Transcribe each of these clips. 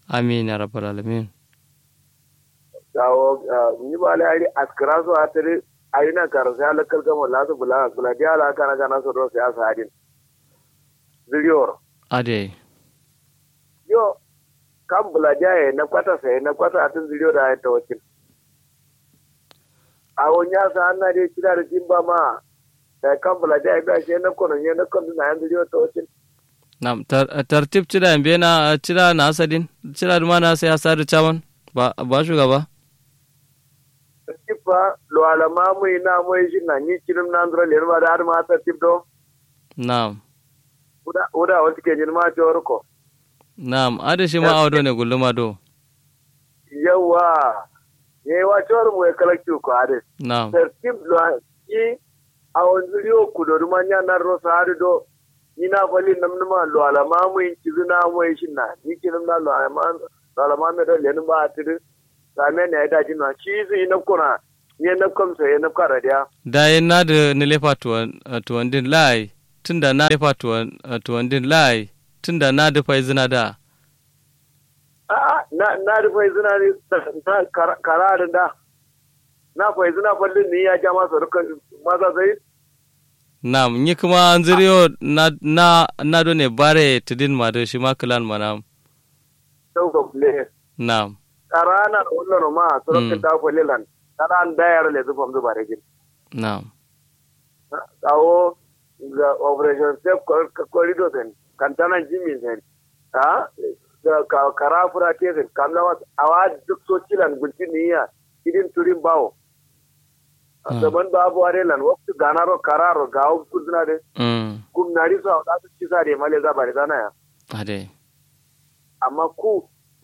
amin ya rabbal alamin gawo ni ba la ari askara so atare ayina karasa ala kalgamo la so bula bula dia la kana kana so do ya sadin video ade yo kan bula dia na kwata sai na kwata atin video da ta wakil a wonya sa anna de kira da jimba ma da kan bula dia ba shi na kono ne na kono na yan video ta wakil nam tartib cira mbe na cira na asadin cira duma na sai asadu chaman ba ba shugaba kifa lo alama mu ina mu shi na ni kirim na ndro le ba da har ma ta tibdo nam uda uda wata ke jin ma jor ko nam ade shi ma awdo ne gulluma do yawa ye wa jor mu e kala ki ko ade nam tertib lo ki awon zuriyo ku do ma nya na ro sa ade do ina fali nam numa lo alama mu in ci na mu shi na ni kirim na lo alama lo alama me do le ba tidu same ne da jin na shi zai na kuna ne na komsa ya na kara dia da yin na da ni lefa tuwan din lai tunda na lefa tuwan din lai tunda na da fai zina da a'a na na da fai zina ne na kara da na fai zina fallin ni ya ja masa rukan masa sai nam ni kuma an ziriyo na na na do ne bare tidin ma da shi ma kilan ma nam sauka fule nam kara na wannan ma surukan ta fallilan kara an dayar le zufam zuba da gin nam kawo ga operation safe corridor sen kantana jimi sen ha ga kara fura te sen kamna wa awa duk so cilan gulti niya idin turin bawo zaman babu are lan waktu ganaro kararo gawo kuzna de kum nari so da su ci sare male za bare dana ya ade amma ku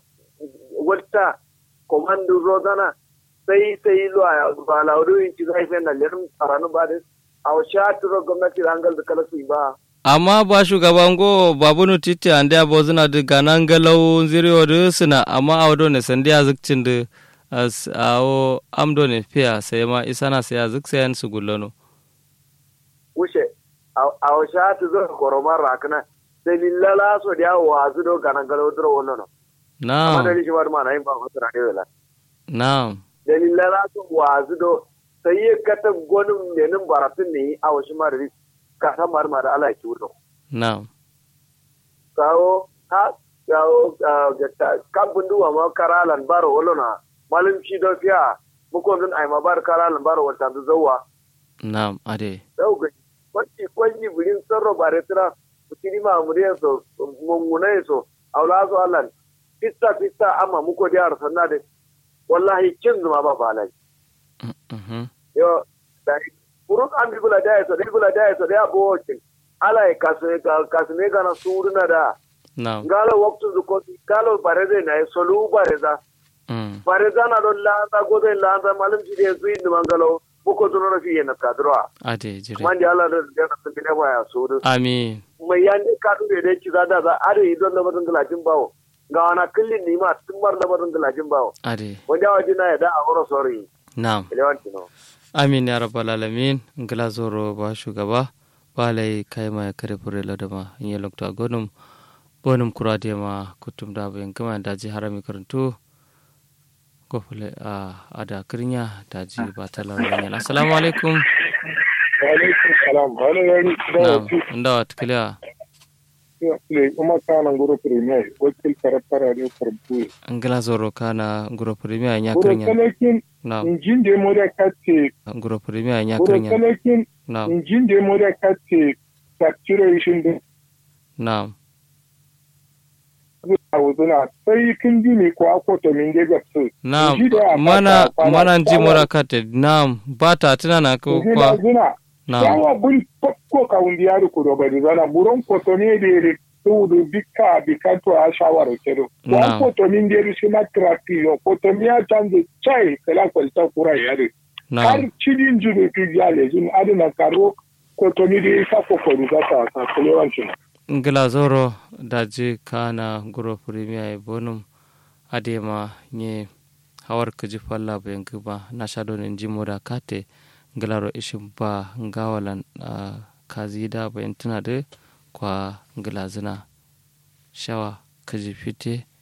wata komando rodana sai sai lo ba laudu in ci zai fe na lerin karanu ba de aw shatiro gwamnati rangal da kala su ba amma ba shugaban go babunu titi ande abozuna de ganan galau ziriyo de suna amma awdo ne sandi azikcin de as awo amdo ne fiya sai ma isana sai azik sai su gullano wuce aw shatu zo koromar rakna sai lillala so dia wazu do ganan galau dro wonono na'am amma da shi war ma na yin ba wasu rane wala na'am da lillala so wazu do sai ya kata gwanin menin baratun ne a wasu marari ka san mar da ala ki wuto na'am kawo ha kawo kan bunduwa ma karalan baro wolona malum shi do fiya muko dun ai ma bar karalan baro wata du zawa na'am ade dau ga kwanci kwanci birin sarro bare tira kutiri ma muriya so munguna so aula so allan fitta fitta amma muko da sanna de wallahi kin zuma ba balai yo dari kurun an bi bula daya so dai bula daya so dai abo kin ala e kasne kasne kana suruna da na'am ngalo waktu du ko ngalo bareze na solu bareza mm bareza na do landa gode landa malum ji de zuin du mangalo buko du no fi na kadroa ade jire man di ala da da sun bile ba ya suru amin mai yande ka du de ci da da are idon da batun galajin bawo ga wana kullin ni ma tun bar da batun galajin bawo ade wanda wajina ya da a wuro sorry na'am elewanti no amin ya rabbal alamin ngila zoro ba shugaba balai kai ma kare fure ladama in ya lokta gonum bonum kurade ma kutum da bayan gama da ji harami karantu ko fule a ada kirnya da ji ba talar yan assalamu alaikum alaikum salam wani yari na'am inda wa tikliya ne kuma kana guru premier wakil karafara ne karbu ngila zoro kana nguro premier nya guru kirnya kalakin na'am injin da mo da kace nguro premier nya guru kirnya kalakin na'am injin da mo da kace saturation da na'am a wuzuna sai kin ji ne ko akwata min da ga su na'am Inji da mana fata- mana ji fata- mura kate na'am ba ta tunana ko Inji kwa da zuna na'am yawa buri ko ka wundi ya ko do bari zana buron ko to ne da re to do bika bika to a shawara kedo Na'am. wa ko to min da shi na trapi yo ko to mi ya chanze chai kala kwalta kura yare har na'am cidin jiro ki jale jin adina karo ko to ni dai ka ko ko ruga ta ka kulewancin ngila zoro daji kana guro premier e bonum adema nye hawar kaji falla bayan ba na shado ne jimoda kate ngilaro ishin ba ngawalan uh, kazida bayan tuna da kwa ngila zina shawa kaji fite